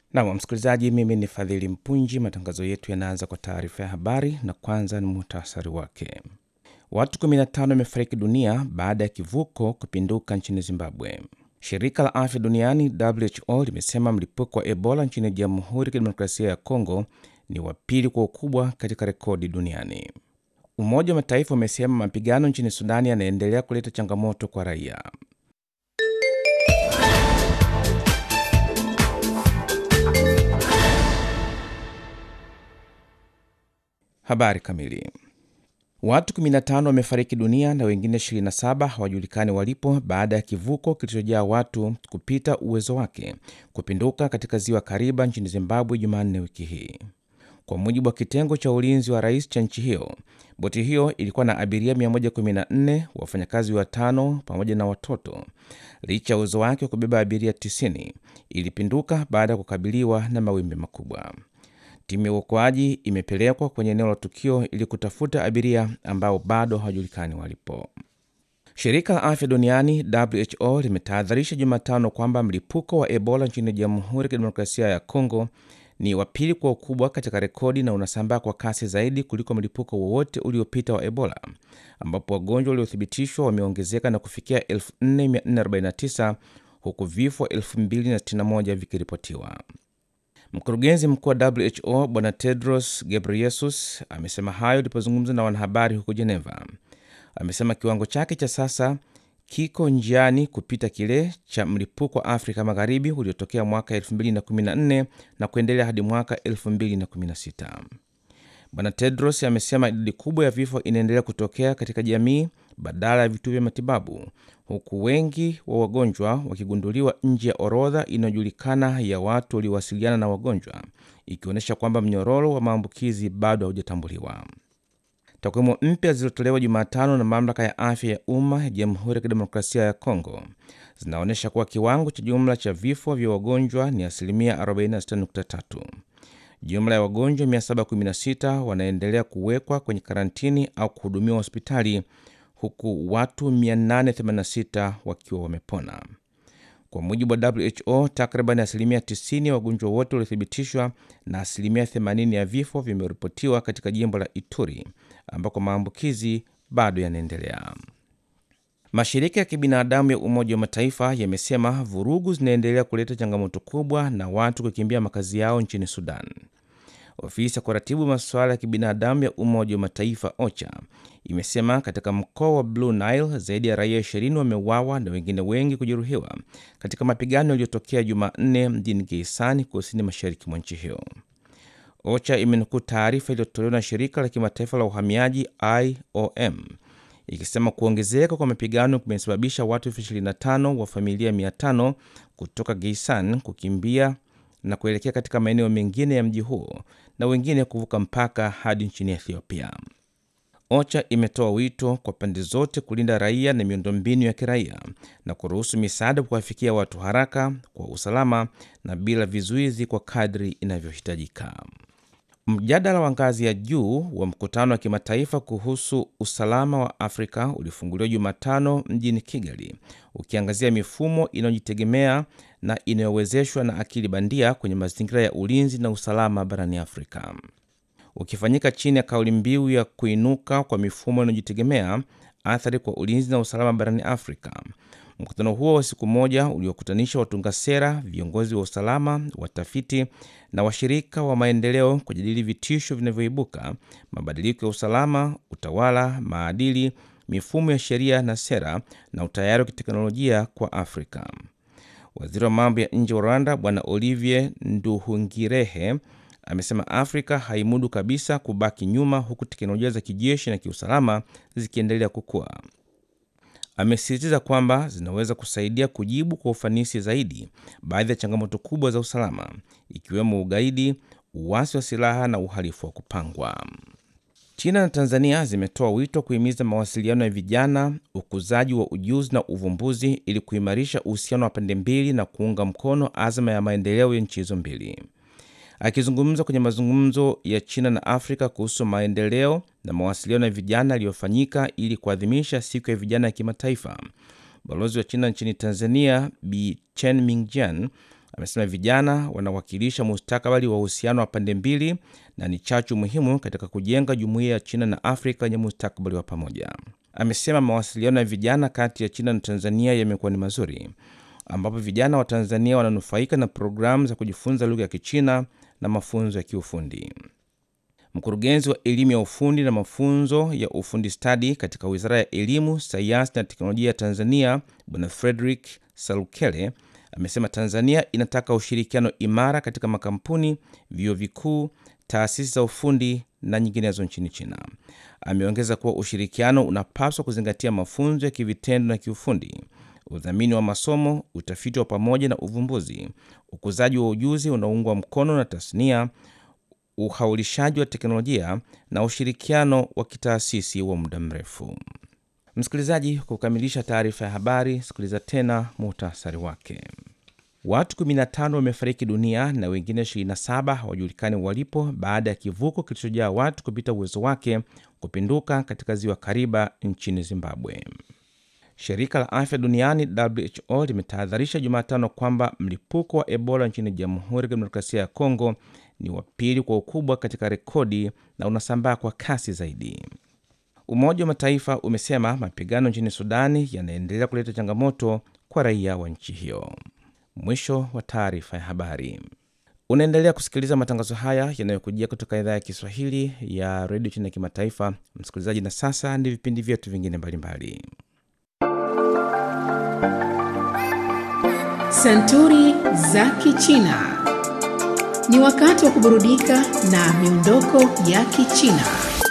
Nam msikilizaji, mimi ni Fadhili Mpunji. Matangazo yetu yanaanza kwa taarifa ya habari na kwanza ni muhtasari wake. Watu 15 wamefariki dunia baada ya kivuko kupinduka nchini Zimbabwe. Shirika la afya duniani WHO limesema mlipuko wa Ebola nchini Jamhuri ya Kidemokrasia ya Kongo ni wa pili kwa ukubwa katika rekodi duniani. Umoja wa Mataifa umesema mapigano nchini Sudani yanaendelea kuleta changamoto kwa raia. Habari kamili. Watu 15 wamefariki dunia na wengine 27 hawajulikani walipo baada ya kivuko kilichojaa watu kupita uwezo wake kupinduka katika ziwa Kariba nchini Zimbabwe Jumanne wiki hii. Kwa mujibu wa kitengo cha ulinzi wa rais cha nchi hiyo, boti hiyo ilikuwa na abiria 114, wafanyakazi watano pamoja na watoto. Licha ya uwezo wake wa kubeba abiria 90, ilipinduka baada ya kukabiliwa na mawimbi makubwa. Timu ya uokoaji imepelekwa kwenye eneo la tukio ili kutafuta abiria ambao bado hawajulikani walipo. Shirika la afya duniani WHO limetahadharisha Jumatano kwamba mlipuko wa Ebola nchini Jamhuri ya Kidemokrasia ya Kongo ni wa pili kwa ukubwa katika rekodi na unasambaa kwa kasi zaidi kuliko mlipuko wowote uliopita wa Ebola, ambapo wagonjwa waliothibitishwa wameongezeka na kufikia 4449 huku vifo 2061 vikiripotiwa. Mkurugenzi mkuu wa WHO Bwana Tedros Ghebreyesus amesema hayo alipozungumza na wanahabari huko Geneva. Amesema kiwango chake cha sasa kiko njiani kupita kile cha mlipuko wa Afrika Magharibi uliotokea mwaka 2014 na kuendelea hadi mwaka 2016. Bwana Tedros amesema idadi kubwa ya vifo inaendelea kutokea katika jamii badala ya vituo vya matibabu, huku wengi wa wagonjwa wakigunduliwa nje ya orodha inayojulikana ya watu waliowasiliana na wagonjwa, ikionyesha kwamba mnyororo wa maambukizi bado haujatambuliwa. Takwimu mpya zilizotolewa Jumatano na mamlaka ya afya ya umma ya Jamhuri ya Kidemokrasia ya Kongo zinaonyesha kuwa kiwango cha jumla cha vifo vya wagonjwa ni asilimia 46.3. Jumla ya wagonjwa 716 wanaendelea kuwekwa kwenye karantini au kuhudumiwa hospitali huku watu 886 wakiwa wamepona. Kwa mujibu wa WHO, takriban asilimia 90 ya wagonjwa wote waliothibitishwa na asilimia 80 ya vifo vimeripotiwa katika jimbo la Ituri ambako maambukizi bado yanaendelea. Mashirika ya kibinadamu ya Umoja wa Mataifa yamesema vurugu zinaendelea kuleta changamoto kubwa na watu kukimbia makazi yao nchini Sudan. Ofisi ya kuratibu masuala ya kibinadamu ya Umoja wa Mataifa OCHA imesema katika mkoa wa Blue Nile zaidi ya raia 20 wameuawa na wengine wengi kujeruhiwa katika mapigano yaliyotokea Jumanne mjini Geisani, kusini mashariki mwa nchi hiyo. OCHA imenukuu taarifa iliyotolewa na shirika la kimataifa la uhamiaji IOM ikisema kuongezeka kwa mapigano kumesababisha watu elfu 25 wa familia 500 kutoka Geisan kukimbia na kuelekea katika maeneo mengine ya mji huo na wengine kuvuka mpaka hadi nchini Ethiopia. OCHA imetoa wito kwa pande zote kulinda raia na miundombinu ya kiraia na kuruhusu misaada kuwafikia watu haraka, kwa usalama na bila vizuizi kwa kadri inavyohitajika. Mjadala wa ngazi ya juu wa mkutano wa kimataifa kuhusu usalama wa Afrika ulifunguliwa Jumatano mjini Kigali, ukiangazia mifumo inayojitegemea na inayowezeshwa na akili bandia kwenye mazingira ya ulinzi na usalama barani Afrika. Ukifanyika chini ya kauli mbiu ya kuinuka kwa mifumo inayojitegemea, athari kwa ulinzi na usalama barani Afrika. Mkutano huo wa siku moja uliokutanisha watunga sera, viongozi wa usalama, watafiti na washirika wa maendeleo kujadili vitisho vinavyoibuka, mabadiliko ya usalama, utawala, maadili, mifumo ya sheria na sera, na utayari wa kiteknolojia kwa Afrika. Waziri wa mambo ya nje wa Rwanda Bwana Olivier Nduhungirehe amesema Afrika haimudu kabisa kubaki nyuma, huku teknolojia za kijeshi na kiusalama zikiendelea kukua. Amesisitiza kwamba zinaweza kusaidia kujibu kwa ufanisi zaidi baadhi ya changamoto kubwa za usalama ikiwemo ugaidi, uasi wa silaha na uhalifu wa kupangwa. China na Tanzania zimetoa wito kuhimiza mawasiliano ya vijana, ukuzaji wa ujuzi na uvumbuzi ili kuimarisha uhusiano wa pande mbili na kuunga mkono azma ya maendeleo ya nchi hizo mbili. Akizungumza kwenye mazungumzo ya China na Afrika kuhusu maendeleo na mawasiliano ya vijana yaliyofanyika ili kuadhimisha siku ya vijana ya kimataifa, balozi wa China nchini Tanzania Bi Chen Mingjian amesema vijana wanawakilisha mustakabali wa uhusiano wa pande mbili na ni chachu muhimu katika kujenga jumuiya ya China na Afrika yenye mustakabali wa pamoja. Amesema mawasiliano ya vijana kati ya China na Tanzania yamekuwa ni mazuri, ambapo vijana wa Tanzania wananufaika na programu za kujifunza lugha ya Kichina na mafunzo ya kiufundi. Mkurugenzi wa elimu ya ufundi na mafunzo ya ufundi stadi katika Wizara ya Elimu, Sayansi na Teknolojia ya Tanzania, Bwana Frederick Salukele amesema Tanzania inataka ushirikiano imara katika makampuni, vyuo vikuu, taasisi za ufundi na nyinginezo nchini China. Ameongeza kuwa ushirikiano unapaswa kuzingatia mafunzo ya kivitendo na kiufundi, udhamini wa masomo, utafiti wa pamoja na uvumbuzi, ukuzaji wa ujuzi unaoungwa mkono na tasnia, uhaulishaji wa teknolojia na ushirikiano wa kitaasisi wa muda mrefu. Msikilizaji, kukamilisha taarifa ya habari, sikiliza tena muhtasari wake. Watu 15 wamefariki dunia na wengine 27 hawajulikani walipo baada ya kivuko kilichojaa watu kupita uwezo wake kupinduka katika ziwa Kariba nchini Zimbabwe. Shirika la afya duniani WHO limetahadharisha Jumatano kwamba mlipuko wa Ebola nchini Jamhuri ya Kidemokrasia ya Kongo ni wa pili kwa ukubwa katika rekodi na unasambaa kwa kasi zaidi. Umoja wa Mataifa umesema mapigano nchini Sudani yanaendelea kuleta changamoto kwa raia wa nchi hiyo. Mwisho wa taarifa ya habari. Unaendelea kusikiliza matangazo haya yanayokujia kutoka idhaa ya Kiswahili ya redio China ya kimataifa, msikilizaji. Na sasa ni vipindi vyetu vingine mbalimbali. Santuri za Kichina. Ni wakati wa kuburudika na miondoko ya Kichina.